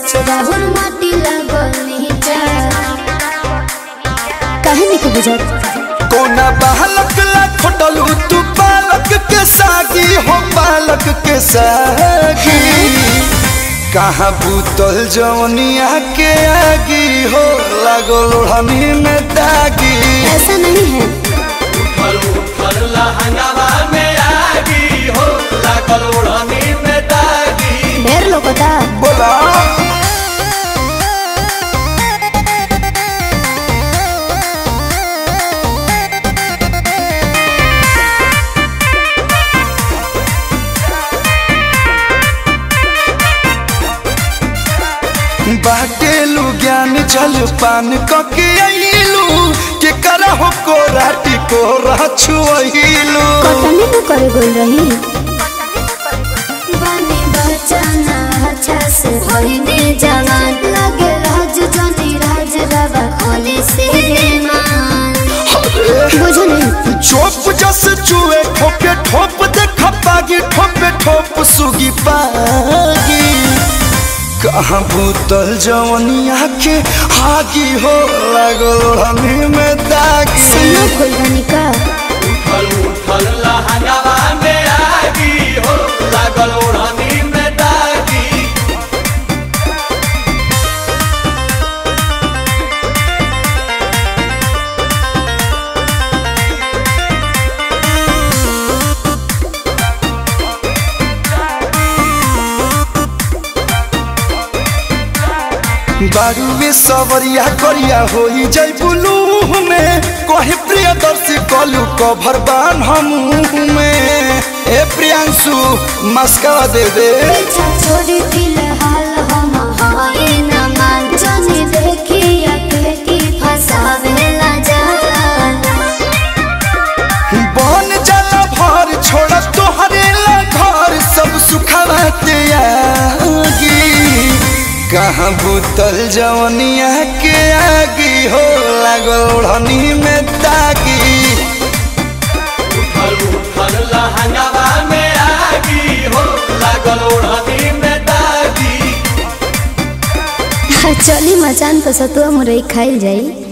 राहुल माटी लागल नीचा काहे नहीं बुझत कोना बालक ला खोटलू तू बालक के सागी हो बालक के सागी कहाँ बूतल जवनिया के आगी हो लागो लोढ़नी में दागी ऐसा नहीं है ढेर लोगोता बोला बाटेलू ज्ञान जल पान कके अइलू के करहो को राटी को रछुइलू कतनी न करे गोल रही बने बचाना अच्छा से होइने जवान लगे राज जनी राज बाबा खोले से मान बुझो नहीं चोप जस चुए ठोके ठोप देख पागी ठोपे ठोप सुगी पागी कहाँ भूतल जवनिया के आगी हो लागल हमी में दागी सुनो फुलवानी का बारूवे सवरिया करिया होई जय बुलू में कहे प्रियदर्शी कलू कभर बान हम में ए प्रियांशु मस्का दे दे पीछा छोड़ी फिलहाल हम हाय न मान जनी देखी अकेली फसावेला जान बन जाला भर छोड़ तोहरे ला घर सब सुखावा त्यागी कहाँ भूतल जवनिया के आगी हो लागल ओढ़नी में दागी चली मचान तो सतुआ मुरई खाइल जाई